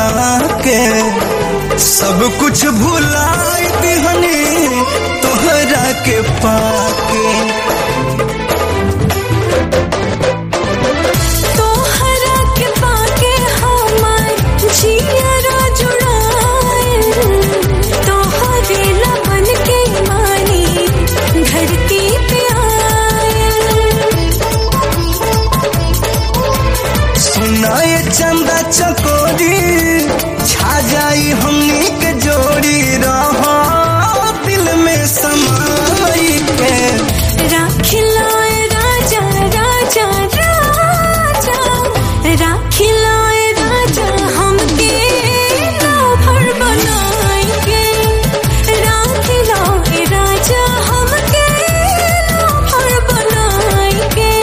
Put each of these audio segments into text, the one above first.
के सब कुछ भुलाई दिहनी तोहरा के पाके तोहरा के पाके हमार जियरा जुड़ाए तोहरे लबन के मानी धरती पे आए सुनाए चंदा चकोरी छा जाई हमनी के जोड़ी रहो दिल में समाई के राखिलाए राजा राजा राजा राखिलाए राजा हमके राभर बनाएंगे राखिलाए राजा हमके राभर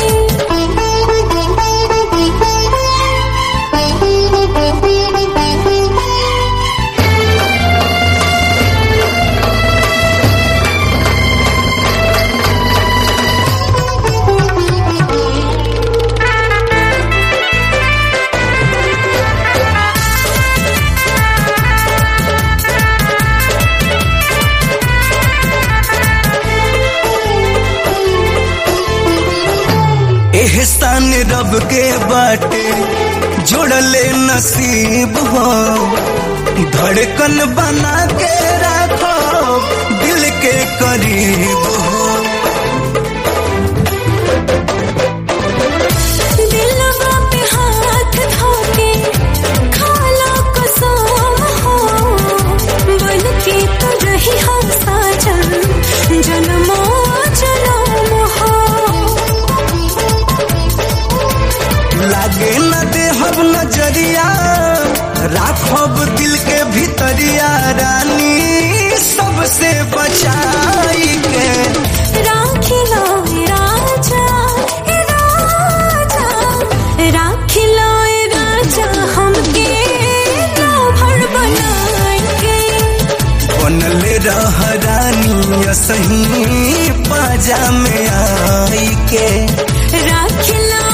बनाएंगे एहसान रब के बाटे जोड़ले नसीब हो धड़कन बना के रखो दिल के करीब हो दिलवा पे हाथ धोके खाला कसम हो बन के तो रही हम साजन जन्मो जन्म हो लागे न देहब नजरिया राखब दिल के भीतरिया रानी सबसे बचाई के राखिलो राजा ए राजा राखिलो राजा हमके राभर बनाएंगे बनले रह रानी सही पाजा में आई के राखिलो